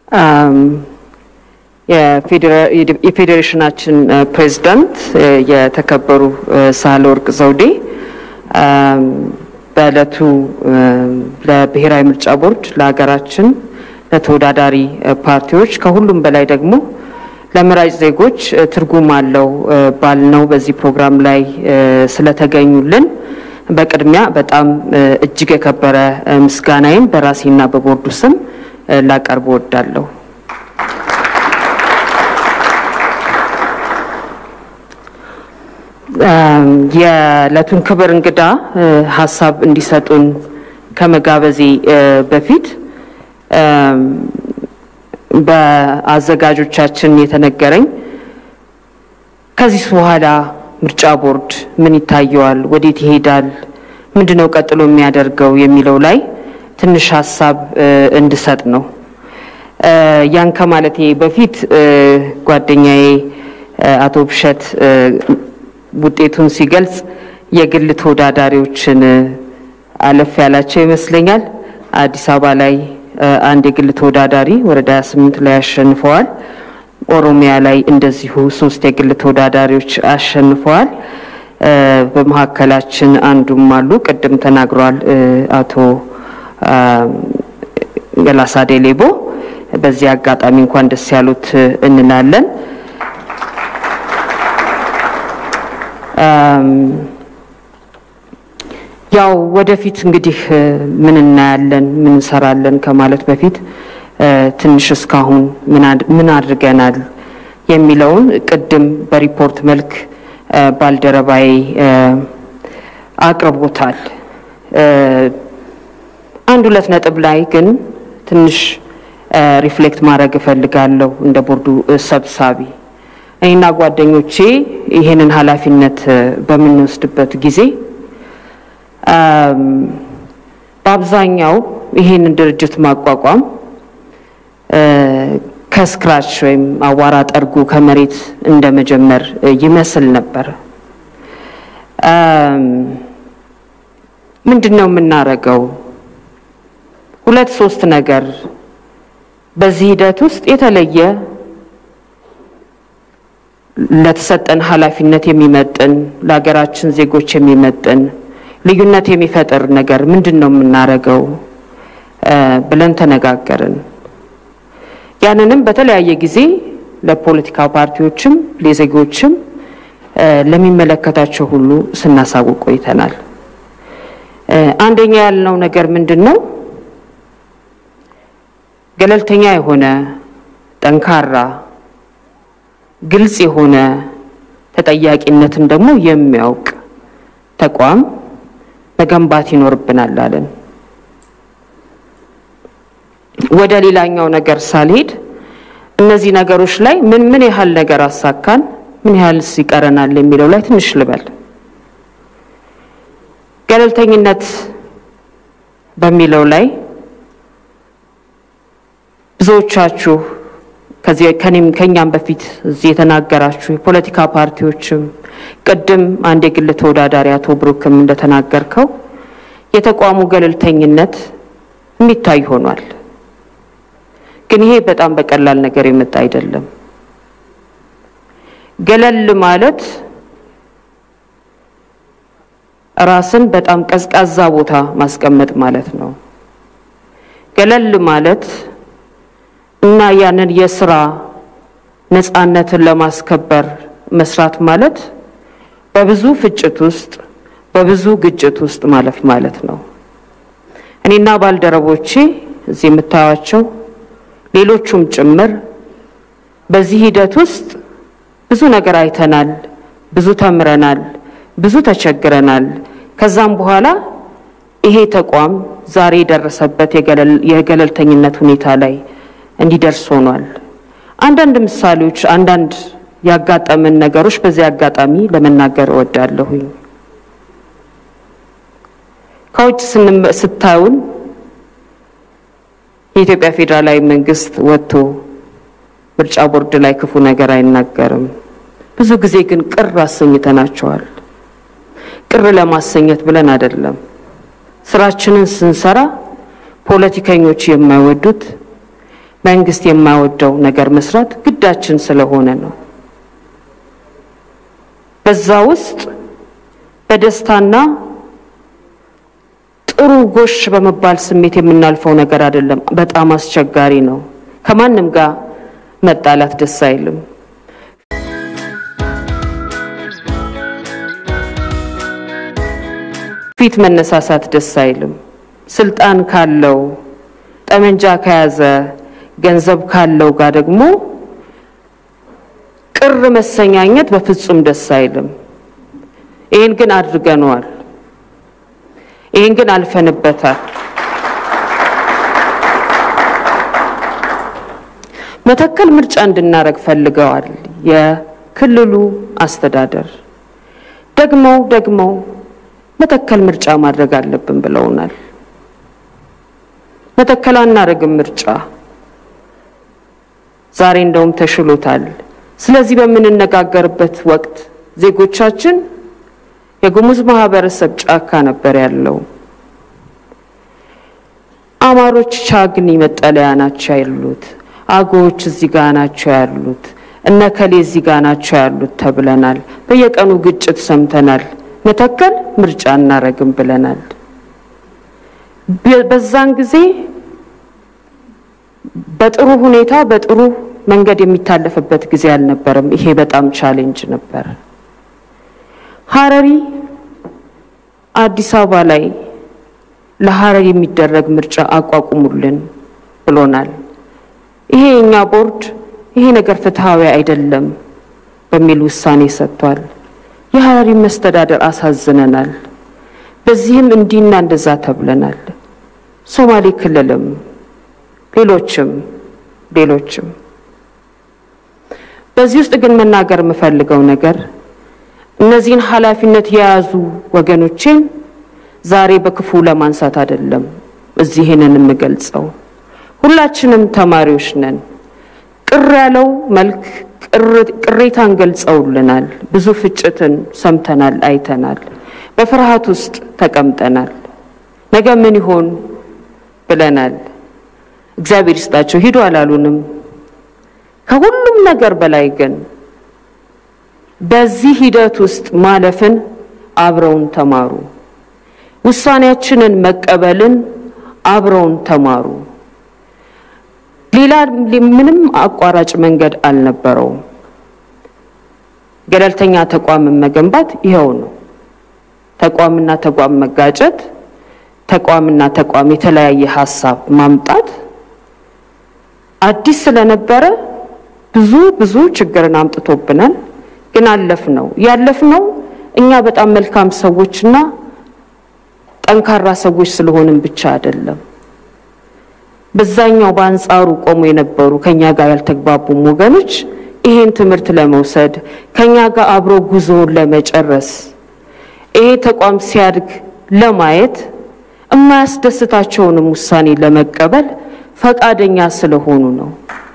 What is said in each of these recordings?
የፌዴሬሽናችን ፕሬዝዳንት የተከበሩ ሳህለወርቅ ዘውዴ በዕለቱ ለብሔራዊ ምርጫ ቦርድ ለሀገራችን ለተወዳዳሪ ፓርቲዎች ከሁሉም በላይ ደግሞ ለመራጭ ዜጎች ትርጉም አለው ባልነው በዚህ ፕሮግራም ላይ ስለተገኙልን በቅድሚያ በጣም እጅግ የከበረ ምስጋናዬን በራሴና በቦርዱ ስም ላቀርብ እወዳለሁ። የዕለቱን ክብር እንግዳ ሀሳብ እንዲሰጡን ከመጋበዜ በፊት በአዘጋጆቻችን የተነገረኝ ከዚህ በኋላ ምርጫ ቦርድ ምን ይታየዋል፣ ወዴት ይሄዳል፣ ምንድነው ቀጥሎ የሚያደርገው የሚለው ላይ ትንሽ ሀሳብ እንድሰጥ ነው። ያን ከማለቴ በፊት ጓደኛዬ አቶ ብሸት ውጤቱን ሲገልጽ የግል ተወዳዳሪዎችን አለፍ ያላቸው ይመስለኛል። አዲስ አበባ ላይ አንድ የግል ተወዳዳሪ ወረዳ 28 ላይ አሸንፈዋል። ኦሮሚያ ላይ እንደዚሁ ሶስት የግል ተወዳዳሪዎች አሸንፈዋል። በመካከላችን አንዱም አሉ፣ ቅድም ተናግሯል አቶ ገላሳ ዴሌቦ። በዚህ አጋጣሚ እንኳን ደስ ያሉት እንላለን። ያው ወደፊት እንግዲህ ምን እናያለን ምን እንሰራለን ከማለት በፊት ትንሽ እስካሁን ምን አድርገናል የሚለውን ቅድም በሪፖርት መልክ ባልደረባዬ አቅርቦታል። አንድ ሁለት ነጥብ ላይ ግን ትንሽ ሪፍሌክት ማድረግ እፈልጋለሁ እንደ ቦርዱ ሰብሳቢ እኔና ጓደኞቼ ይሄንን ኃላፊነት በምንወስድበት ጊዜ በአብዛኛው ይሄንን ድርጅት ማቋቋም ከስክራች ወይም አዋራ ጠርጎ ከመሬት እንደ መጀመር ይመስል ነበር። ምንድን ነው የምናደርገው? ሁለት ሶስት ነገር በዚህ ሂደት ውስጥ የተለየ ለተሰጠን ኃላፊነት የሚመጥን ለሀገራችን ዜጎች የሚመጥን ልዩነት የሚፈጥር ነገር ምንድን ነው የምናደርገው ብለን ተነጋገርን። ያንንም በተለያየ ጊዜ ለፖለቲካ ፓርቲዎችም ለዜጎችም ለሚመለከታቸው ሁሉ ስናሳውቅ ቆይተናል። አንደኛ ያልነው ነገር ምንድን ነው? ገለልተኛ የሆነ ጠንካራ፣ ግልጽ የሆነ ተጠያቂነትን ደግሞ የሚያውቅ ተቋም መገንባት ይኖርብናል አለን። ወደ ሌላኛው ነገር ሳልሄድ እነዚህ ነገሮች ላይ ምን ምን ያህል ነገር አሳካን፣ ምን ያህልስ ይቀረናል የሚለው ላይ ትንሽ ልበል። ገለልተኝነት በሚለው ላይ ብዙዎቻችሁ ከዚህ ከኔም ከኛም በፊት እዚህ የተናገራችሁ የፖለቲካ ፓርቲዎችም ቅድም አንድ የግል ተወዳዳሪ አቶ ብሩክም እንደተናገርከው የተቋሙ ገለልተኝነት የሚታይ ሆኗል። ግን ይሄ በጣም በቀላል ነገር የመጣ አይደለም። ገለል ማለት ራስን በጣም ቀዝቃዛ ቦታ ማስቀመጥ ማለት ነው። ገለል ማለት እና ያንን የስራ ነፃነትን ለማስከበር መስራት ማለት በብዙ ፍጭት ውስጥ በብዙ ግጭት ውስጥ ማለፍ ማለት ነው። እኔና ባልደረቦቼ እዚህ የምታዩቸው ሌሎቹም ጭምር በዚህ ሂደት ውስጥ ብዙ ነገር አይተናል፣ ብዙ ተምረናል፣ ብዙ ተቸግረናል። ከዛም በኋላ ይሄ ተቋም ዛሬ የደረሰበት የገለልተኝነት ሁኔታ ላይ እንዲደርስ ሆኗል። አንዳንድ ምሳሌዎች፣ አንዳንድ ያጋጠመን ነገሮች በዚህ አጋጣሚ ለመናገር እወዳለሁኝ። ከውጭ ስታዩን የኢትዮጵያ ፌዴራላዊ መንግስት ወጥቶ ምርጫ ቦርድ ላይ ክፉ ነገር አይናገርም። ብዙ ጊዜ ግን ቅር አሰኝተናቸዋል። ቅር ለማሰኘት ብለን አይደለም። ስራችንን ስንሰራ ፖለቲከኞች የማይወዱት መንግስት የማይወደው ነገር መስራት ግዳችን ስለሆነ ነው። በዛ ውስጥ በደስታና ጥሩ ጎሽ በመባል ስሜት የምናልፈው ነገር አይደለም። በጣም አስቸጋሪ ነው። ከማንም ጋር መጣላት ደስ አይልም። ፊት መነሳሳት ደስ አይልም። ስልጣን ካለው ጠመንጃ ከያዘ ገንዘብ ካለው ጋር ደግሞ ቅር መሰኛኘት በፍጹም ደስ አይልም። ይህን ግን አድርገነዋል። ይህን ግን አልፈንበታል። መተከል ምርጫ እንድናረግ ፈልገዋል። የክልሉ አስተዳደር ደግመው ደግመው መተከል ምርጫ ማድረግ አለብን ብለውናል። መተከል አናረግም ምርጫ ዛሬ እንደውም ተሽሎታል። ስለዚህ በምንነጋገርበት ወቅት ዜጎቻችን የጉሙዝ ማህበረሰብ ጫካ ነበር ያለው። አማሮች ቻግኒ መጠለያ ናቸው ያሉት፣ አገዎች እዚህ ጋ ናቸው ያሉት፣ እነ ከሌ እዚህ ጋ ናቸው ያሉት ተብለናል። በየቀኑ ግጭት ሰምተናል። መተከል ምርጫ እናረግም ብለናል። በዛን ጊዜ በጥሩ ሁኔታ በጥሩ መንገድ የሚታለፍበት ጊዜ አልነበረም። ይሄ በጣም ቻሌንጅ ነበር። ሀረሪ አዲስ አበባ ላይ ለሀረሪ የሚደረግ ምርጫ አቋቁሙልን ብሎናል። ይሄ የኛ ቦርድ ይሄ ነገር ፍትሐዊ አይደለም በሚል ውሳኔ ሰጥቷል። የሀረሪ መስተዳደር አሳዝነናል። በዚህም እንዲና እንደዛ ተብለናል። ሶማሌ ክልልም ሌሎችም ሌሎችም በዚህ ውስጥ ግን መናገር የምፈልገው ነገር እነዚህን ኃላፊነት የያዙ ወገኖቼን ዛሬ በክፉ ለማንሳት አይደለም እዚህ ይሄንን የምገልጸው። ሁላችንም ተማሪዎች ነን። ቅር ያለው መልክ ቅሬታን ገልጸውልናል። ብዙ ፍጭትን ሰምተናል፣ አይተናል። በፍርሃት ውስጥ ተቀምጠናል። ነገ ምን ይሆን ብለናል። እግዚአብሔር ይስጣቸው ሂዱ አላሉንም። ከሁሉም ነገር በላይ ግን በዚህ ሂደት ውስጥ ማለፍን አብረውን ተማሩ። ውሳኔያችንን መቀበልን አብረውን ተማሩ። ሌላ ምንም አቋራጭ መንገድ አልነበረውም። ገለልተኛ ተቋምን መገንባት ይኸው ነው። ተቋምና ተቋም መጋጨት፣ ተቋምና ተቋም የተለያየ ሀሳብ ማምጣት አዲስ ስለነበረ ብዙ ብዙ ችግርን አምጥቶብናል። ግን አለፍነው። ያለፍነው እኛ በጣም መልካም ሰዎችና ጠንካራ ሰዎች ስለሆንን ብቻ አይደለም። በዛኛው በአንጻሩ ቆሞ የነበሩ ከኛ ጋር ያልተግባቡም ወገኖች ይሄን ትምህርት ለመውሰድ ከኛ ጋር አብሮ ጉዞውን ለመጨረስ ይሄ ተቋም ሲያድግ ለማየት የማያስደስታቸውንም ውሳኔ ለመቀበል ፈቃደኛ ስለሆኑ ነው።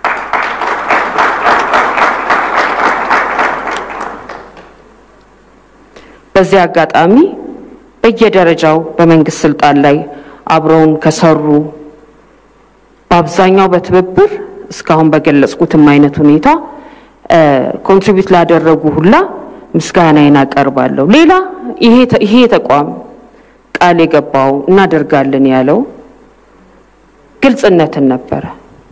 በዚህ አጋጣሚ በየደረጃው በመንግስት ስልጣን ላይ አብረውን ከሰሩ በአብዛኛው በትብብር እስካሁን በገለጽኩትም አይነት ሁኔታ ኮንትሪቢዩት ላደረጉ ሁላ ምስጋናዬን አቀርባለሁ። ሌላ ይሄ ተቋም ቃል የገባው እናደርጋለን ያለው ግልጽነትን ነበረ።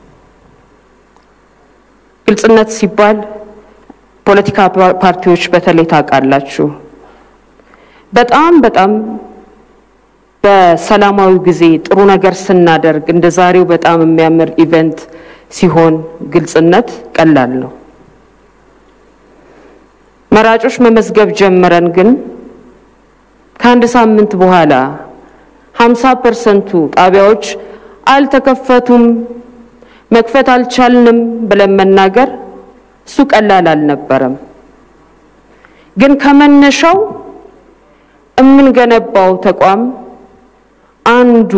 ግልጽነት ሲባል ፖለቲካ ፓርቲዎች በተለይ ታውቃላችሁ በጣም በጣም በሰላማዊ ጊዜ ጥሩ ነገር ስናደርግ እንደ ዛሬው በጣም የሚያምር ኢቨንት ሲሆን ግልጽነት ቀላል ነው። መራጮች መመዝገብ ጀምረን ግን ከአንድ ሳምንት በኋላ ሀምሳ ፐርሰንቱ ጣቢያዎች አልተከፈቱም፣ መክፈት አልቻልንም ብለን መናገር እሱ ቀላል አልነበረም። ግን ከመነሻው የምንገነባው ተቋም አንዱ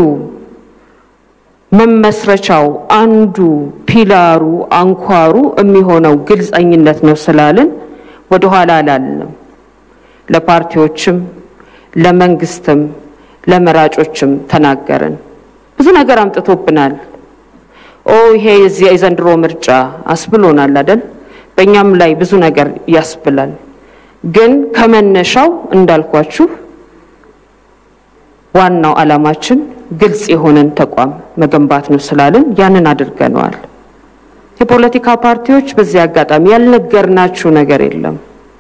መመስረቻው አንዱ ፒላሩ አንኳሩ የሚሆነው ግልጸኝነት ነው ስላልን ወደኋላ አላልንም። ለፓርቲዎችም ለመንግስትም ለመራጮችም ተናገርን። ብዙ ነገር አምጥቶብናል። ኦ ይሄ የዘንድሮ ምርጫ አስብሎናል አይደል? በእኛም ላይ ብዙ ነገር ያስብላል። ግን ከመነሻው እንዳልኳችሁ ዋናው ዓላማችን ግልጽ የሆነን ተቋም መገንባት ነው ስላልን ያንን አድርገነዋል። የፖለቲካ ፓርቲዎች በዚህ አጋጣሚ ያልነገርናችሁ ነገር የለም።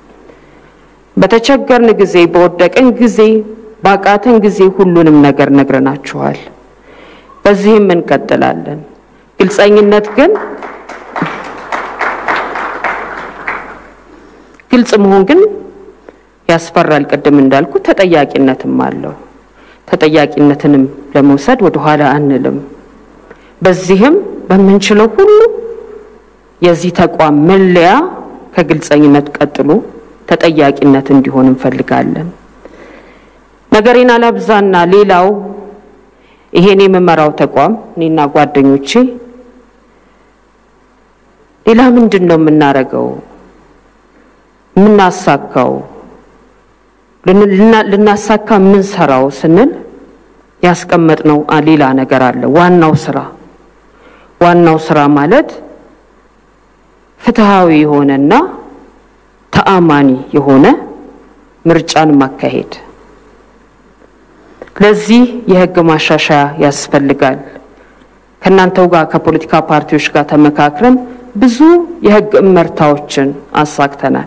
በተቸገርን ጊዜ፣ በወደቅን ጊዜ፣ ባቃተን ጊዜ ሁሉንም ነገር ነግረናችኋል። በዚህም እንቀጥላለን። ግልጸኝነት ግን ግልጽ መሆን ግን ያስፈራል። ቅድም እንዳልኩ ተጠያቂነትም አለው። ተጠያቂነትንም ለመውሰድ ወደኋላ አንልም። በዚህም በምንችለው ሁሉ የዚህ ተቋም መለያ ከግልጸኝነት ቀጥሎ ተጠያቂነት እንዲሆን እንፈልጋለን። ነገሬን አላብዛና ሌላው ይሄን የምመራው ተቋም እኔና ጓደኞቼ ሌላ ምንድን ነው የምናደርገው የምናሳካው ልናሳካ የምንሰራው ስንል ያስቀመጥነው ሌላ ነገር አለ። ዋናው ስራ ዋናው ስራ ማለት ፍትሃዊ የሆነና ተአማኒ የሆነ ምርጫን ማካሄድ። ለዚህ የህግ ማሻሻያ ያስፈልጋል። ከእናንተው ጋር ከፖለቲካ ፓርቲዎች ጋር ተመካክረን ብዙ የህግ እመርታዎችን አሳክተናል።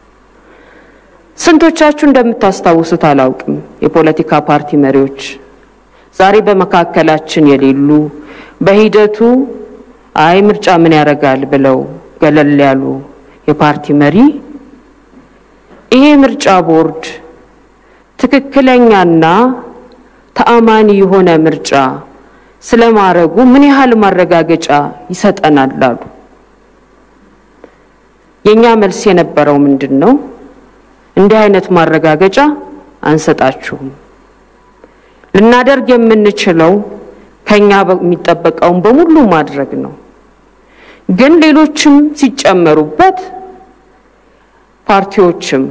ስንቶቻችሁ እንደምታስታውሱት አላውቅም። የፖለቲካ ፓርቲ መሪዎች ዛሬ በመካከላችን የሌሉ በሂደቱ አይ ምርጫ ምን ያደርጋል ብለው ገለል ያሉ የፓርቲ መሪ ይሄ ምርጫ ቦርድ ትክክለኛና ተአማኒ የሆነ ምርጫ ስለማድረጉ ምን ያህል ማረጋገጫ ይሰጠናል አሉ። የኛ መልስ የነበረው ምንድን ነው? እንዲህ አይነት ማረጋገጫ አንሰጣችሁም። ልናደርግ የምንችለው ከኛ የሚጠበቀውን በሙሉ ማድረግ ነው። ግን ሌሎችም ሲጨመሩበት ፓርቲዎችም፣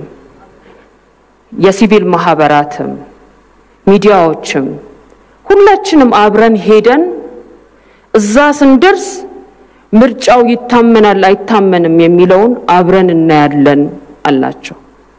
የሲቪል ማህበራትም፣ ሚዲያዎችም ሁላችንም አብረን ሄደን እዛ ስንደርስ ምርጫው ይታመናል አይታመንም የሚለውን አብረን እናያለን አላቸው።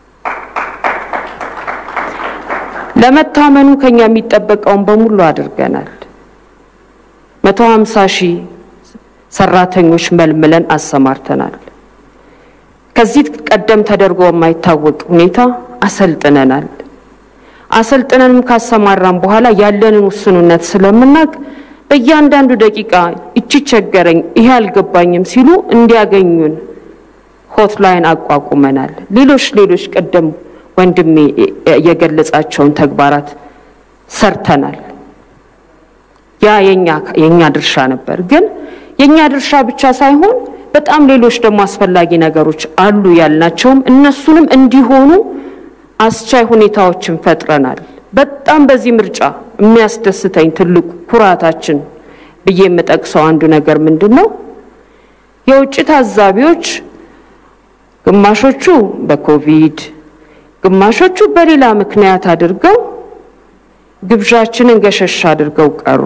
ለመታመኑ ከኛ የሚጠበቀውን በሙሉ አድርገናል። መቶ ሀምሳ ሺህ ሰራተኞች መልምለን አሰማርተናል። ከዚህ ቀደም ተደርጎ የማይታወቅ ሁኔታ አሰልጥነናል። አሰልጥነንም ካሰማራን በኋላ ያለንን ውስኑነት ስለምናውቅ በእያንዳንዱ ደቂቃ እቺ ቸገረኝ፣ ይሄ አልገባኝም ሲሉ እንዲያገኙን ሆትላይን አቋቁመናል። ሌሎች ሌሎች ቀደም ወንድሜ የገለጻቸውን ተግባራት ሰርተናል። ያ የኛ ድርሻ ነበር። ግን የኛ ድርሻ ብቻ ሳይሆን በጣም ሌሎች ደግሞ አስፈላጊ ነገሮች አሉ ያልናቸውም እነሱንም እንዲሆኑ አስቻይ ሁኔታዎችን ፈጥረናል። በጣም በዚህ ምርጫ የሚያስደስተኝ ትልቁ ኩራታችን ብዬ የምጠቅሰው አንዱ ነገር ምንድን ነው? የውጭ ታዛቢዎች ግማሾቹ በኮቪድ ግማሾቹ በሌላ ምክንያት አድርገው ግብዣችንን ገሸሽ አድርገው ቀሩ።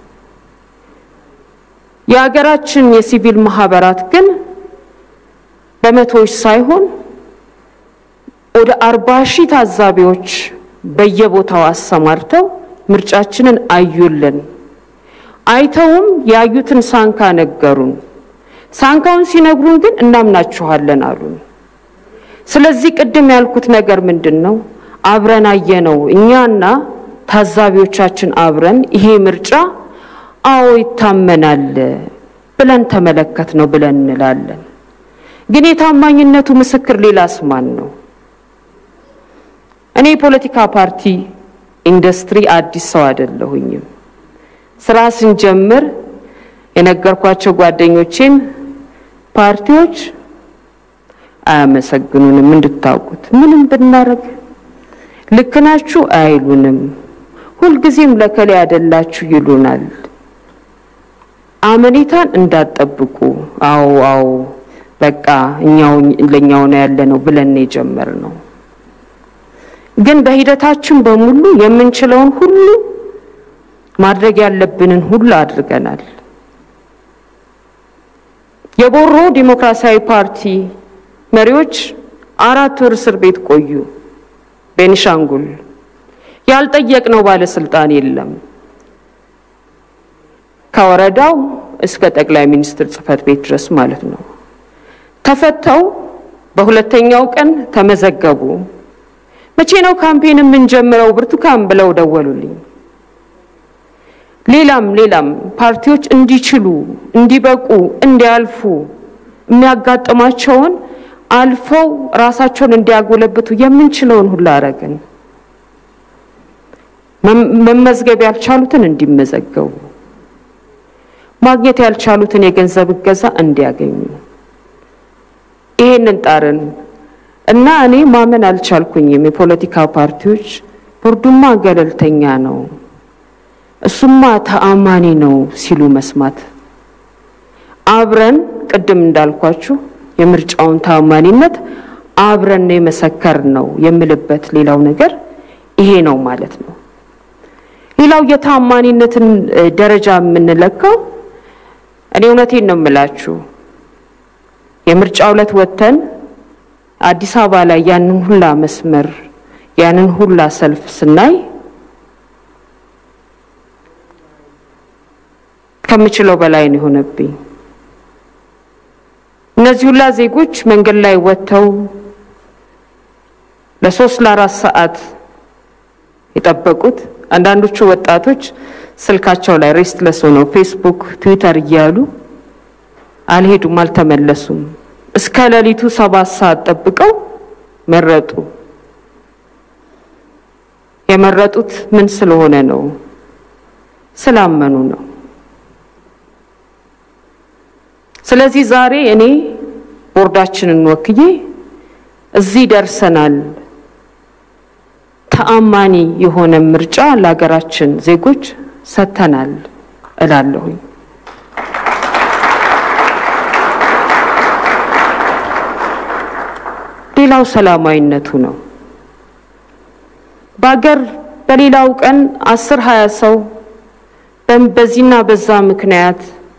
የሀገራችን የሲቪል ማህበራት ግን በመቶዎች ሳይሆን ወደ አርባ ሺህ ታዛቢዎች በየቦታው አሰማርተው ምርጫችንን አዩልን። አይተውም ያዩትን ሳንካ ነገሩን። ሳንካውን ሲነግሩን ግን እናምናችኋለን አሉን። ስለዚህ ቅድም ያልኩት ነገር ምንድን ነው? አብረን አየነው እኛና ታዛቢዎቻችን አብረን ይሄ ምርጫ አዎ ይታመናል ብለን ተመለከት ነው ብለን እንላለን። ግን የታማኝነቱ ምስክር ሌላስ ማን ነው? እኔ የፖለቲካ ፓርቲ ኢንዱስትሪ አዲስ ሰው አይደለሁኝም። ስራ ስንጀምር የነገርኳቸው ጓደኞቼም ፓርቲዎች አያመሰግኑንም፣ እንድታውቁት ምንም ብናረግ ልክ ናችሁ አይሉንም። ሁልጊዜም ለከሌ ያደላችሁ ይሉናል። አመኔታን እንዳትጠብቁ። አዎ አዎ በቃ እኛው ለኛው ነው ያለ ነው ብለን የጀመር ነው። ግን በሂደታችን በሙሉ የምንችለውን ሁሉ ማድረግ ያለብንን ሁሉ አድርገናል። የቦሮ ዲሞክራሲያዊ ፓርቲ መሪዎች አራት ወር እስር ቤት ቆዩ። ቤኒሻንጉል ያልጠየቅነው ባለስልጣን የለም። ከወረዳው እስከ ጠቅላይ ሚኒስትር ጽህፈት ቤት ድረስ ማለት ነው። ተፈተው በሁለተኛው ቀን ተመዘገቡ። መቼ ነው ካምፔን የምንጀምረው ብርቱካን ብለው ደወሉልኝ። ሌላም ሌላም ፓርቲዎች እንዲችሉ እንዲበቁ እንዲያልፉ የሚያጋጥማቸውን አልፈው ራሳቸውን እንዲያጎለብቱ የምንችለውን ሁሉ አረግን። መመዝገብ ያልቻሉትን እንዲመዘገቡ፣ ማግኘት ያልቻሉትን የገንዘብ እገዛ እንዲያገኙ ይሄንን ጣርን እና እኔ ማመን አልቻልኩኝም። የፖለቲካ ፓርቲዎች ቦርዱማ ገለልተኛ ነው፣ እሱማ ተአማኒ ነው ሲሉ መስማት አብረን ቅድም እንዳልኳችሁ የምርጫውን ተአማኒነት አብረን ነው የመሰከር ነው የምልበት ሌላው ነገር ይሄ ነው ማለት ነው። ሌላው የተአማኒነትን ደረጃ የምንለካው እኔ እውነቴን ነው የምላችሁ የምርጫ ዕለት ወጥተን አዲስ አበባ ላይ ያንን ሁላ መስመር ያንን ሁላ ሰልፍ ስናይ ከምችለው በላይ ነው የሆነብኝ። እነዚህ ሁላ ዜጎች መንገድ ላይ ወጥተው ለሶስት ለአራት ሰዓት የጠበቁት አንዳንዶቹ ወጣቶች ስልካቸው ላይ ሬስትለስ ሆነው ፌስቡክ፣ ትዊተር እያሉ አልሄዱም፣ አልተመለሱም። እስከ ሌሊቱ ሰባት ሰዓት ጠብቀው መረጡ። የመረጡት ምን ስለሆነ ነው? ስላመኑ ነው። ስለዚህ ዛሬ እኔ ቦርዳችንን ወክዬ እዚህ ደርሰናል፣ ተአማኒ የሆነ ምርጫ ለሀገራችን ዜጎች ሰጥተናል እላለሁኝ። ሌላው ሰላማዊነቱ ነው። በሀገር በሌላው ቀን አስር ሀያ ሰው በዚህና በዛ ምክንያት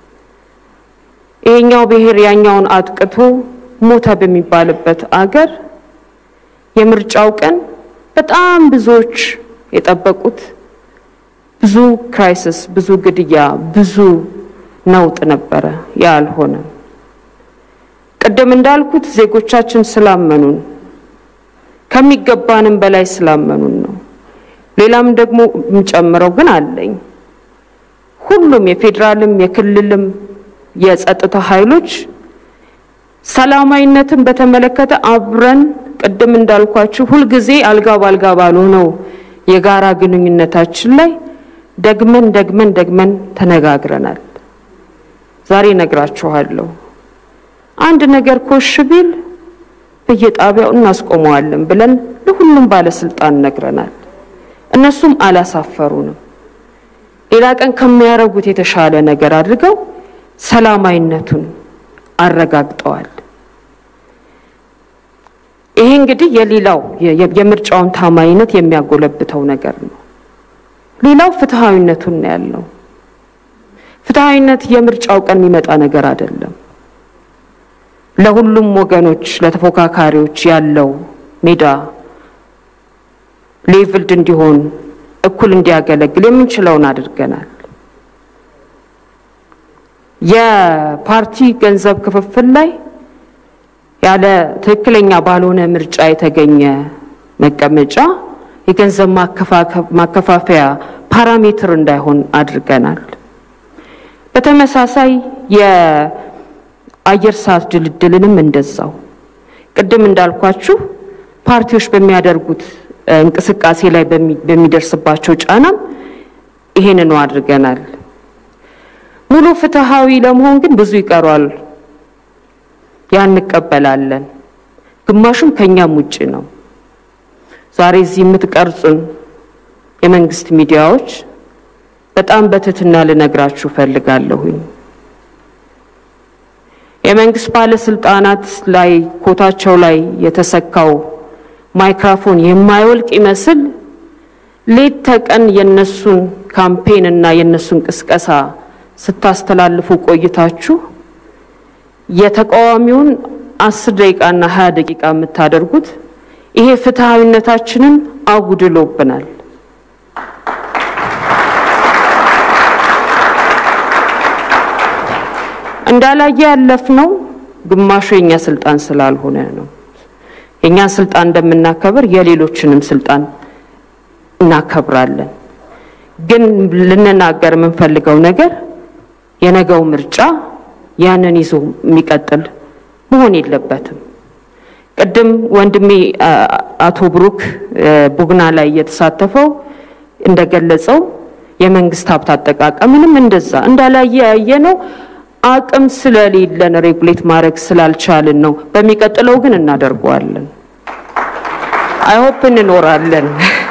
ይሄኛው ብሔር ያኛውን አጥቅቶ ሞተ በሚባልበት አገር የምርጫው ቀን በጣም ብዙዎች የጠበቁት ብዙ ክራይሲስ፣ ብዙ ግድያ፣ ብዙ ነውጥ ነበረ። ያ አልሆነም። ቅድም እንዳልኩት ዜጎቻችን ስላመኑን ከሚገባንም በላይ ስላመኑን ነው። ሌላም ደግሞ የምጨምረው ግን አለኝ። ሁሉም የፌዴራልም የክልልም የጸጥታ ኃይሎች ሰላማዊነትን በተመለከተ አብረን ቅድም እንዳልኳችሁ ሁልጊዜ አልጋ ባልጋ ባልሆነው የጋራ ግንኙነታችን ላይ ደግመን ደግመን ደግመን ተነጋግረናል። ዛሬ ነግራችኋለሁ። አንድ ነገር ኮሽ ቢል በየጣቢያው እናስቆመዋለን ብለን ለሁሉም ባለስልጣን ነግረናል። እነሱም አላሳፈሩንም። ሌላ ቀን ከሚያደርጉት የተሻለ ነገር አድርገው ሰላማዊነቱን አረጋግጠዋል። ይሄ እንግዲህ የሌላው የምርጫውን ታማኝነት የሚያጎለብተው ነገር ነው። ሌላው ፍትሐዊነቱን ነው ያለው። ፍትሐዊነት የምርጫው ቀን የሚመጣ ነገር አይደለም። ለሁሉም ወገኖች ለተፎካካሪዎች ያለው ሜዳ ሌቭልድ እንዲሆን እኩል እንዲያገለግል የምንችለውን አድርገናል። የፓርቲ ገንዘብ ክፍፍል ላይ ያለ ትክክለኛ ባልሆነ ምርጫ የተገኘ መቀመጫ የገንዘብ ማከፋፈያ ፓራሜትር እንዳይሆን አድርገናል። በተመሳሳይ የአየር ሰዓት ድልድልንም እንደዛው ቅድም እንዳልኳችሁ ፓርቲዎች በሚያደርጉት እንቅስቃሴ ላይ በሚደርስባቸው ጫናም ይሄንኑ አድርገናል። ሙሉ ፍትሃዊ ለመሆን ግን ብዙ ይቀሯል። ያ እንቀበላለን። ግማሹም ከኛም ውጭ ነው። ዛሬ እዚህ የምትቀርጹን የመንግስት ሚዲያዎች በጣም በትህትና ልነግራችሁ ፈልጋለሁኝ። የመንግስት ባለስልጣናት ላይ ኮታቸው ላይ የተሰካው ማይክራፎን የማይወልቅ ይመስል ሌት ተቀን የነሱን ካምፔን እና የነሱን ቅስቀሳ ስታስተላልፉ ቆይታችሁ የተቃዋሚውን አስር ደቂቃና ሀያ ደቂቃ የምታደርጉት ይሄ ፍትሐዊነታችንን አጉድሎብናል። እንዳላየ ያለፍነው ግማሹ የኛ ስልጣን ስላልሆነ ነው። የእኛን ስልጣን እንደምናከብር የሌሎችንም ስልጣን እናከብራለን። ግን ልንናገር የምንፈልገው ነገር የነገው ምርጫ ያንን ይዞ የሚቀጥል መሆን የለበትም። ቅድም ወንድሜ አቶ ብሩክ ቡግና ላይ እየተሳተፈው እንደገለጸው የመንግስት ሀብት አጠቃቀምንም እንደዛ እንዳላየ ያየ ነው። አቅም ስለሌለን ሬጉሌት ማድረግ ስላልቻልን ነው። በሚቀጥለው ግን እናደርገዋለን። አይሆፕ እንኖራለን።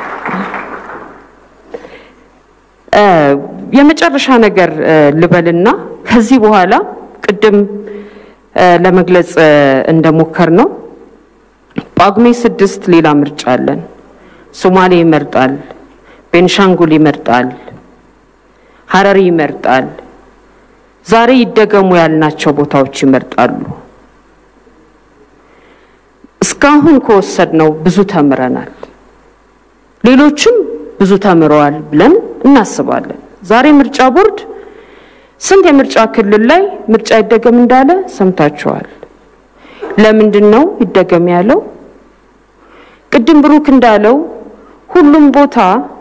የመጨረሻ ነገር ልበልና ከዚህ በኋላ ቅድም ለመግለጽ እንደሞከር ነው ጳጉሜ ስድስት ሌላ ምርጫ አለን። ሶማሌ ይመርጣል፣ ቤንሻንጉል ይመርጣል፣ ሀረሪ ይመርጣል። ዛሬ ይደገሙ ያልናቸው ቦታዎች ይመርጣሉ። እስካሁን ከወሰድነው ብዙ ተምረናል። ሌሎችም ብዙ ተምረዋል ብለን እናስባለን። ዛሬ ምርጫ ቦርድ ስንት የምርጫ ክልል ላይ ምርጫ ይደገም እንዳለ ሰምታችኋል። ለምንድን ነው ይደገም ያለው? ቅድም ብሩክ እንዳለው ሁሉም ቦታ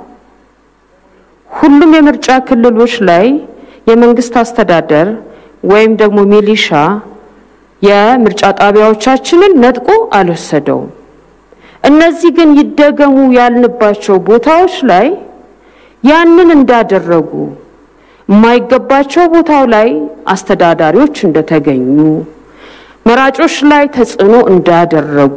ሁሉም የምርጫ ክልሎች ላይ የመንግስት አስተዳደር ወይም ደግሞ ሚሊሻ የምርጫ ጣቢያዎቻችንን ነጥቆ አልወሰደውም። እነዚህ ግን ይደገሙ ያልንባቸው ቦታዎች ላይ ያንን እንዳደረጉ የማይገባቸው ቦታው ላይ አስተዳዳሪዎች እንደተገኙ መራጮች ላይ ተጽዕኖ እንዳደረጉ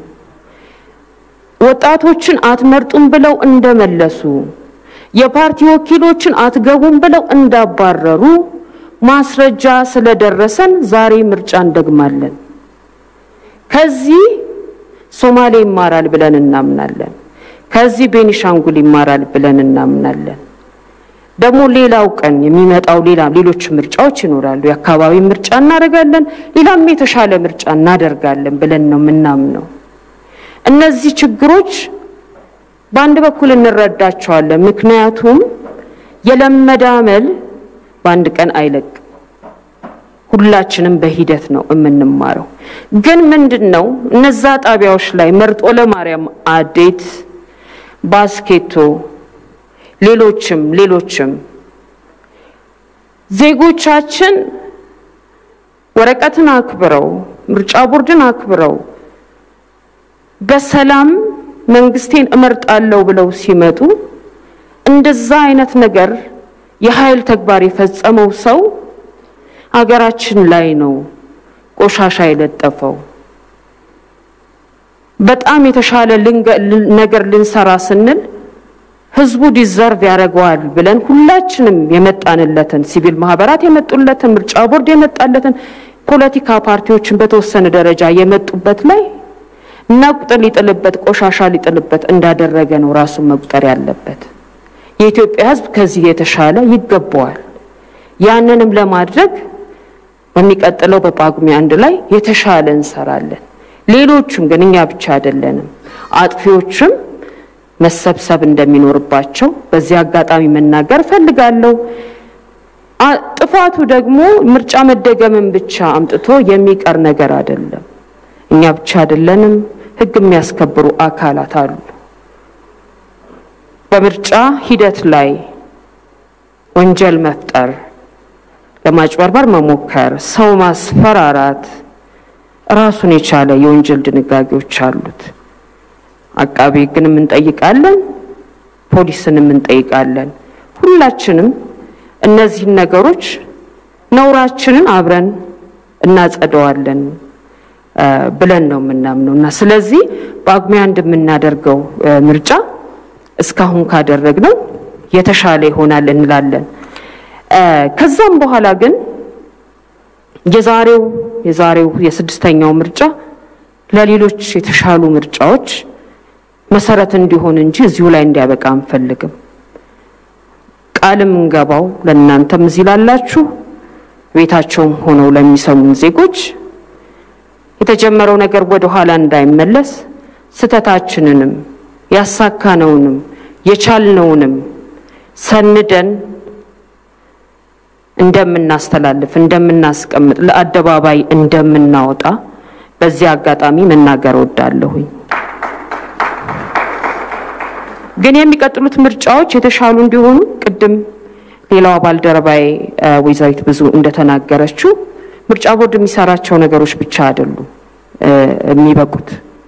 ወጣቶችን አትመርጡም ብለው እንደመለሱ የፓርቲ ወኪሎችን አትገቡም ብለው እንዳባረሩ ማስረጃ ስለደረሰን ዛሬ ምርጫ እንደግማለን። ከዚህ ሶማሌ ይማራል ብለን እናምናለን። ከዚህ ቤኒሻንጉል ይማራል ብለን እናምናለን። ደግሞ ሌላው ቀን የሚመጣው ሌላ ሌሎች ምርጫዎች ይኖራሉ። የአካባቢ ምርጫ እናደርጋለን፣ ሌላም የተሻለ ምርጫ እናደርጋለን ብለን ነው የምናምነው። እነዚህ ችግሮች በአንድ በኩል እንረዳቸዋለን። ምክንያቱም የለመደ አመል በአንድ ቀን አይለቅም። ሁላችንም በሂደት ነው የምንማረው። ግን ምንድን ነው እነዛ ጣቢያዎች ላይ መርጦ ለማርያም፣ አዴት፣ ባስኬቶ፣ ሌሎችም ሌሎችም ዜጎቻችን ወረቀትን አክብረው ምርጫ ቦርድን አክብረው በሰላም መንግስቴን እመርጣለሁ ብለው ሲመጡ እንደዛ አይነት ነገር የኃይል ተግባር የፈጸመው ሰው አገራችን ላይ ነው ቆሻሻ የለጠፈው። በጣም የተሻለ ነገር ልንሰራ ስንል ህዝቡ ዲዘርቭ ያደርገዋል ብለን ሁላችንም የመጣንለትን ሲቪል ማህበራት የመጡለትን ምርጫ ቦርድ የመጣለትን ፖለቲካ ፓርቲዎችን በተወሰነ ደረጃ የመጡበት ላይ ነቁጥ ሊጥልበት ቆሻሻ ሊጥልበት እንዳደረገ ነው ራሱን መቁጠር ያለበት። የኢትዮጵያ ህዝብ ከዚህ የተሻለ ይገባዋል። ያንንም ለማድረግ በሚቀጥለው በጳጉሜ አንድ ላይ የተሻለ እንሰራለን። ሌሎቹም ግን እኛ ብቻ አይደለንም፣ አጥፊዎችም መሰብሰብ እንደሚኖርባቸው በዚህ አጋጣሚ መናገር እፈልጋለሁ። ጥፋቱ ደግሞ ምርጫ መደገምን ብቻ አምጥቶ የሚቀር ነገር አይደለም። እኛ ብቻ አይደለንም፣ ህግ የሚያስከብሩ አካላት አሉ። በምርጫ ሂደት ላይ ወንጀል መፍጠር፣ ለማጭበርበር መሞከር፣ ሰው ማስፈራራት ራሱን የቻለ የወንጀል ድንጋጌዎች አሉት። አቃቤ ሕግንም እንጠይቃለን፣ ፖሊስንም እንጠይቃለን። ሁላችንም እነዚህን ነገሮች ነውራችንን አብረን እናጸደዋለን ብለን ነው የምናምነው እና ስለዚህ ጳጉሜ አንድ የምናደርገው ምርጫ እስካሁን ካደረግነው የተሻለ ይሆናል እንላለን። ከዛም በኋላ ግን የዛሬው የዛሬው የስድስተኛው ምርጫ ለሌሎች የተሻሉ ምርጫዎች መሰረት እንዲሆን እንጂ እዚሁ ላይ እንዲያበቃ አንፈልግም። ቃልም እንገባው ለእናንተም እዚህ ላላችሁ ቤታቸውም ሆነው ለሚሰሙን ዜጎች የተጀመረው ነገር ወደ ኋላ እንዳይመለስ ስህተታችንንም ያሳካነውንም የቻልነውንም ሰንደን እንደምናስተላልፍ እንደምናስቀምጥ ለአደባባይ እንደምናወጣ በዚህ አጋጣሚ መናገር እወዳለሁኝ። ግን የሚቀጥሉት ምርጫዎች የተሻሉ እንዲሆኑ ቅድም ሌላዋ ባልደረባዬ ወይዘሪት ብዙ እንደተናገረችው ምርጫ ቦርድ የሚሰራቸው ነገሮች ብቻ አይደሉም የሚበቁት።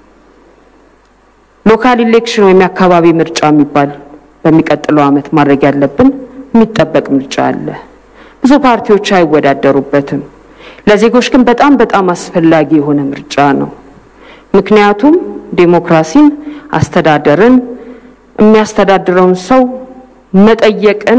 ሎካል ኢሌክሽን ወይም የአካባቢ ምርጫ የሚባል በሚቀጥለው ዓመት ማድረግ ያለብን የሚጠበቅ ምርጫ አለ። ብዙ ፓርቲዎች አይወዳደሩበትም። ለዜጎች ግን በጣም በጣም አስፈላጊ የሆነ ምርጫ ነው። ምክንያቱም ዴሞክራሲን፣ አስተዳደርን፣ የሚያስተዳድረውን ሰው መጠየቅን፣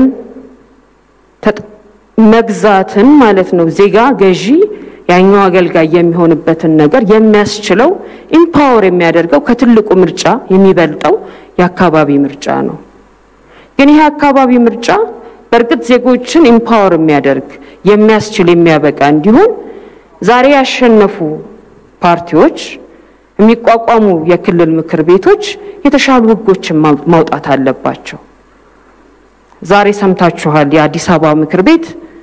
መግዛትን ማለት ነው። ዜጋ ገዢ ያኛው አገልጋይ የሚሆንበትን ነገር የሚያስችለው ኢምፓወር የሚያደርገው ከትልቁ ምርጫ የሚበልጠው የአካባቢ ምርጫ ነው። ግን ይህ አካባቢ ምርጫ በእርግጥ ዜጎችን ኢምፓወር የሚያደርግ የሚያስችል የሚያበቃ እንዲሆን ዛሬ ያሸነፉ ፓርቲዎች የሚቋቋሙ የክልል ምክር ቤቶች የተሻሉ ሕጎችን ማውጣት አለባቸው። ዛሬ ሰምታችኋል። የአዲስ አበባ ምክር ቤት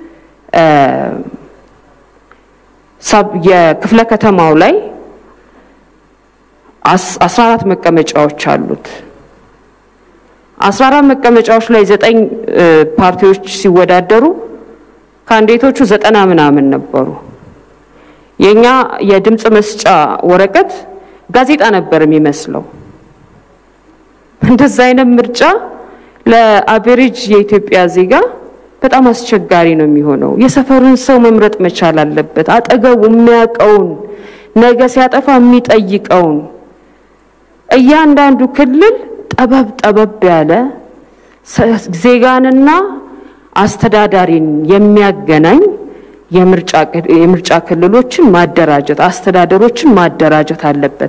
የክፍለ ከተማው ላይ አስራ አራት መቀመጫዎች አሉት። አስራ አራት መቀመጫዎች ላይ ዘጠኝ ፓርቲዎች ሲወዳደሩ ካንዲዴቶቹ ዘጠና ምናምን ነበሩ። የኛ የድምፅ መስጫ ወረቀት ጋዜጣ ነበር የሚመስለው። እንደዛ አይነት ምርጫ ለአቬሬጅ የኢትዮጵያ ዜጋ በጣም አስቸጋሪ ነው የሚሆነው። የሰፈሩን ሰው መምረጥ መቻል አለበት። አጠገቡ የሚያውቀውን ነገ ሲያጠፋ የሚጠይቀውን እያንዳንዱ ክልል ጠበብ ጠበብ ያለ ዜጋንና አስተዳዳሪን የሚያገናኝ የምርጫ ክልሎችን ማደራጀት፣ አስተዳደሮችን ማደራጀት አለበት።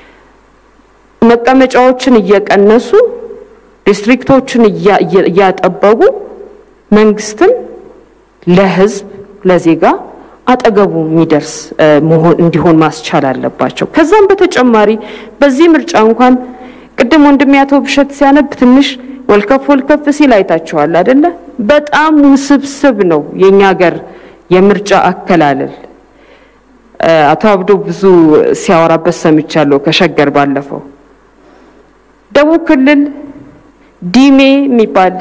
መቀመጫዎችን እየቀነሱ ዲስትሪክቶችን እያጠበቡ መንግስትን ለህዝብ ለዜጋ አጠገቡ የሚደርስ መሆን እንዲሆን ማስቻል አለባቸው። ከዛም በተጨማሪ በዚህ ምርጫ እንኳን ቅድም ወንድሜ አቶ ብሸት ሲያነብ ትንሽ ወልከፍ ወልከፍ ሲል አይታችኋል አይደለ? በጣም ውስብስብ ነው የኛ ሀገር የምርጫ አከላለል። አቶ አብዶ ብዙ ሲያወራበት ሰምቻለሁ ከሸገር ባለፈው። ደቡብ ክልል ዲሜ የሚባል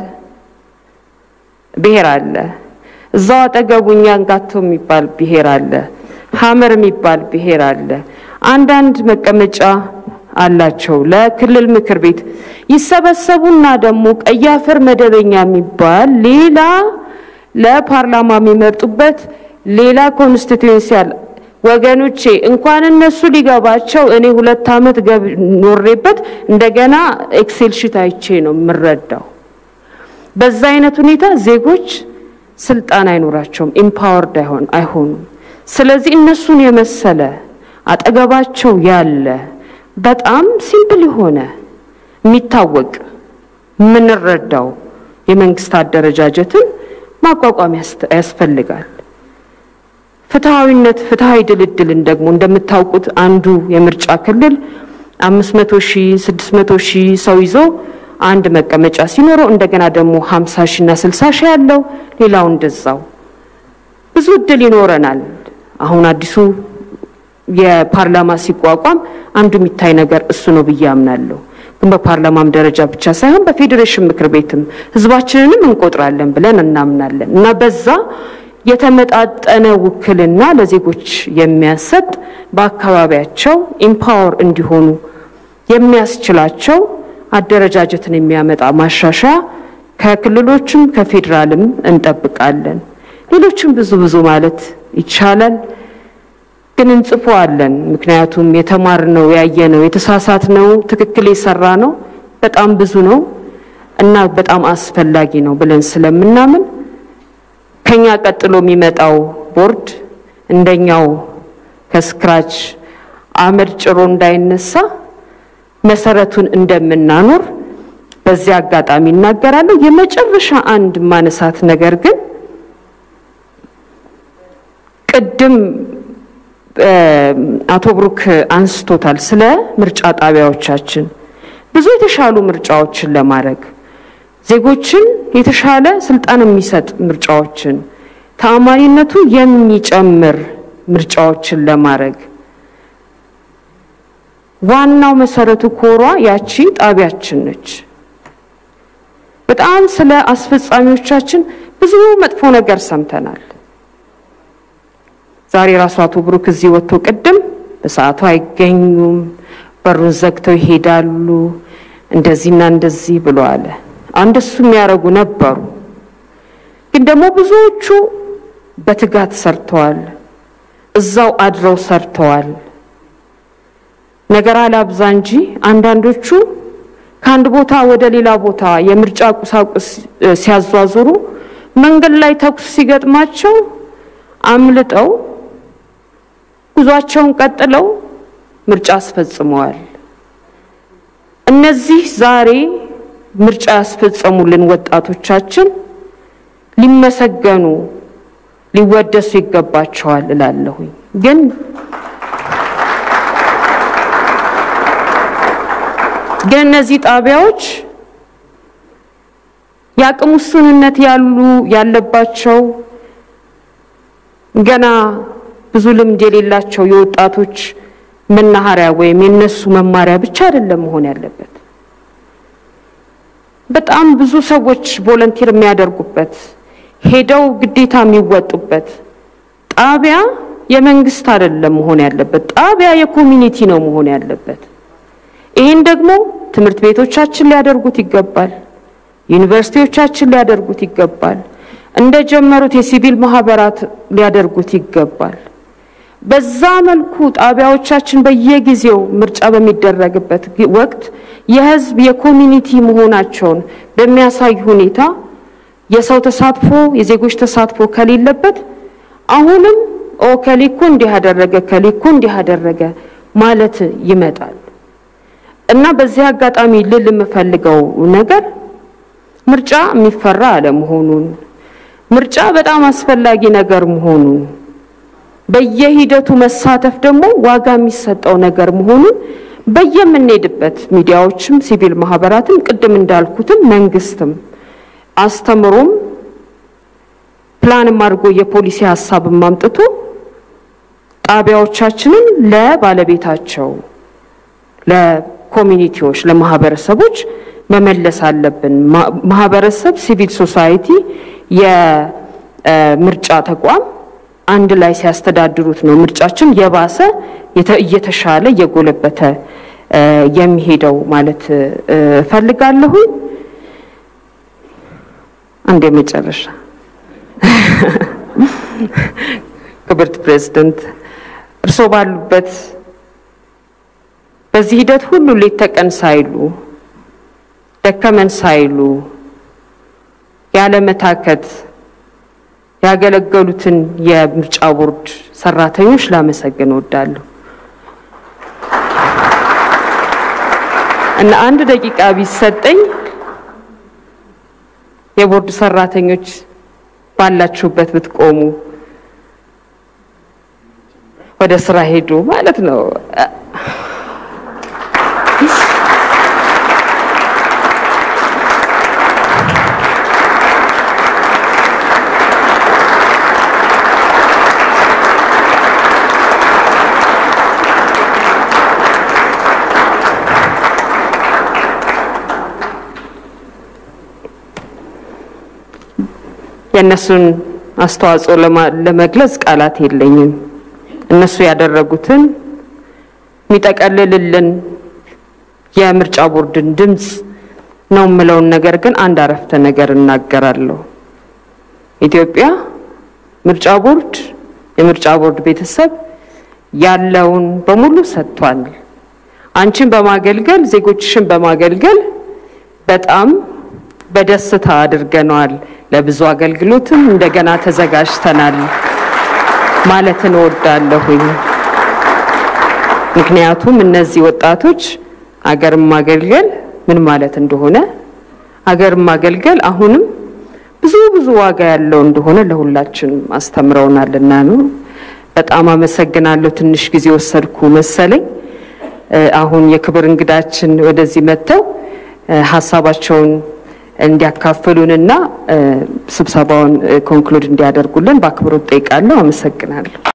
ብሔር አለ። እዛው አጠገቡ ኛንጋቶ የሚባል ብሔር አለ። ሀመር የሚባል ብሔር አለ። አንዳንድ መቀመጫ አላቸው ለክልል ምክር ቤት ይሰበሰቡና ደግሞ ቀይ አፈር መደበኛ የሚባል ሌላ ለፓርላማ የሚመርጡበት ሌላ ኮንስቲትዩንሲ አለ። ወገኖቼ እንኳን እነሱ ሊገባቸው እኔ ሁለት ዓመት ኖሬበት እንደገና ኤክሴል ሺት አይቼ ነው የምረዳው። በዛ አይነት ሁኔታ ዜጎች ስልጣን አይኖራቸውም፣ ኢምፓወርድ አይሆኑም። ስለዚህ እነሱን የመሰለ አጠገባቸው ያለ በጣም ሲምፕል የሆነ የሚታወቅ የምንረዳው የመንግስት አደረጃጀትን ማቋቋም ያስፈልጋል። ፍትሐዊነት፣ ፍትሐዊ ድልድልን ደግሞ እንደምታውቁት አንዱ የምርጫ ክልል አምስት መቶ ሺህ ስድስት መቶ ሺህ ሰው ይዞ አንድ መቀመጫ ሲኖረው እንደገና ደግሞ ሀምሳ ሺህ እና ስልሳ ሺህ ያለው ሌላው እንደዛው ብዙ እድል ይኖረናል። አሁን አዲሱ የፓርላማ ሲቋቋም አንዱ የሚታይ ነገር እሱ ነው ብዬ አምናለሁ። ግን በፓርላማም ደረጃ ብቻ ሳይሆን በፌዴሬሽን ምክር ቤትም ህዝባችንንም እንቆጥራለን ብለን እናምናለን እና በዛ የተመጣጠነ ውክልና ለዜጎች የሚያሰጥ በአካባቢያቸው ኢምፓወር እንዲሆኑ የሚያስችላቸው አደረጃጀትን የሚያመጣ ማሻሻያ ከክልሎችም ከፌዴራልም እንጠብቃለን። ሌሎችም ብዙ ብዙ ማለት ይቻላል፣ ግን እንጽፈዋለን። ምክንያቱም የተማርነው ያየነው የተሳሳትነው ትክክል የሰራ ነው በጣም ብዙ ነው እና በጣም አስፈላጊ ነው ብለን ስለምናምን ከኛ ቀጥሎ የሚመጣው ቦርድ እንደኛው ከስክራች አመድ ጭሮ እንዳይነሳ መሰረቱን እንደምናኖር በዚህ አጋጣሚ እናገራለሁ። የመጨረሻ አንድ ማነሳት ነገር ግን ቅድም አቶ ብሩክ አንስቶታል ስለ ምርጫ ጣቢያዎቻችን ብዙ የተሻሉ ምርጫዎችን ለማድረግ ዜጎችን የተሻለ ስልጣን የሚሰጥ ምርጫዎችን ተአማኒነቱ የሚጨምር ምርጫዎችን ለማድረግ ዋናው መሰረቱ ኮሯ ያቺ ጣቢያችን ነች። በጣም ስለ አስፈጻሚዎቻችን ብዙ መጥፎ ነገር ሰምተናል። ዛሬ ራሱ አቶ ብሩክ እዚህ ወጥቶ ቅድም በሰዓቱ አይገኙም፣ በሩን ዘግተው ይሄዳሉ፣ እንደዚህና እንደዚህ ብሎ አለ። አንደሱ የሚያደርጉ ነበሩ፣ ግን ደግሞ ብዙዎቹ በትጋት ሰርተዋል፣ እዛው አድረው ሰርተዋል። ነገር አላብዛ እንጂ አንዳንዶቹ ከአንድ ቦታ ወደ ሌላ ቦታ የምርጫ ቁሳቁስ ሲያዟዙሩ መንገድ ላይ ተኩስ ሲገጥማቸው አምልጠው ጉዟቸውን ቀጥለው ምርጫ አስፈጽመዋል። እነዚህ ዛሬ ምርጫ ያስፈጸሙልን ወጣቶቻችን ሊመሰገኑ ሊወደሱ ይገባቸዋል እላለሁኝ ግን ግን እነዚህ ጣቢያዎች የአቅም ውስንነት ያሉ ያለባቸው ገና ብዙ ልምድ የሌላቸው የወጣቶች መናኸሪያ ወይም የነሱ መማሪያ ብቻ አይደለም መሆን ያለበት። በጣም ብዙ ሰዎች ቮለንቲር የሚያደርጉበት ሄደው ግዴታ የሚወጡበት ጣቢያ የመንግስት አይደለም መሆን ያለበት። ጣቢያ የኮሚኒቲ ነው መሆን ያለበት። ይህን ደግሞ ትምህርት ቤቶቻችን ሊያደርጉት ይገባል። ዩኒቨርሲቲዎቻችን ሊያደርጉት ይገባል። እንደጀመሩት የሲቪል ማህበራት ሊያደርጉት ይገባል። በዛ መልኩ ጣቢያዎቻችን በየጊዜው ምርጫ በሚደረግበት ወቅት የህዝብ የኮሚኒቲ መሆናቸውን በሚያሳይ ሁኔታ የሰው ተሳትፎ የዜጎች ተሳትፎ ከሌለበት አሁንም ኦ ከሊኮ እንዲህ አደረገ ከሊኮ እንዲህ አደረገ ማለት ይመጣል እና በዚህ አጋጣሚ ልል የምፈልገው ነገር ምርጫ የሚፈራ አለመሆኑን ምርጫ በጣም አስፈላጊ ነገር መሆኑን በየሂደቱ መሳተፍ ደግሞ ዋጋ የሚሰጠው ነገር መሆኑን በየምንሄድበት ሚዲያዎችም ሲቪል ማህበራትም ቅድም እንዳልኩትም መንግስትም አስተምሮም ፕላንም አድርጎ የፖሊሲ ሀሳብም አምጥቶ ጣቢያዎቻችንን ለባለቤታቸው ለኮሚኒቲዎች ለማህበረሰቦች መመለስ አለብን። ማህበረሰብ፣ ሲቪል ሶሳይቲ፣ የምርጫ ተቋም አንድ ላይ ሲያስተዳድሩት ነው ምርጫችን የባሰ እየተሻለ እየጎለበተ የሚሄደው ማለት እፈልጋለሁኝ። አንድ የመጨረሻ ክብርት ፕሬዝደንት እርስዎ ባሉበት በዚህ ሂደት ሁሉ ሌት ተቀን ሳይሉ ደከመን ሳይሉ ያለመታከት ያገለገሉትን የምርጫ ቦርድ ሰራተኞች ላመሰግን እወዳለሁ እና አንድ ደቂቃ ቢሰጠኝ የቦርድ ሰራተኞች ባላችሁበት ብትቆሙ ወደ ስራ ሄዱ ማለት ነው። የእነሱን አስተዋጽኦ ለመግለጽ ቃላት የለኝም። እነሱ ያደረጉትን የሚጠቀልልልን የምርጫ ቦርድን ድምፅ ነው የምለውን ነገር ግን አንድ አረፍተ ነገር እናገራለሁ። ኢትዮጵያ ምርጫ ቦርድ የምርጫ ቦርድ ቤተሰብ ያለውን በሙሉ ሰጥቷል። አንቺን በማገልገል ዜጎችሽን በማገልገል በጣም በደስታ አድርገነዋል። ለብዙ አገልግሎትም እንደገና ተዘጋጅተናል ማለትን እወዳለሁኝ። ምክንያቱም እነዚህ ወጣቶች አገርን ማገልገል ምን ማለት እንደሆነ አገርን ማገልገል አሁንም ብዙ ብዙ ዋጋ ያለው እንደሆነ ለሁላችንም አስተምረውናልና ነው። በጣም አመሰግናለሁ። ትንሽ ጊዜ ወሰድኩ መሰለኝ። አሁን የክብር እንግዳችን ወደዚህ መጥተው ሀሳባቸውን እንዲያካፍሉንና ስብሰባውን ኮንክሉድ እንዲያደርጉልን በአክብሮት ጠይቃለሁ። አመሰግናለሁ።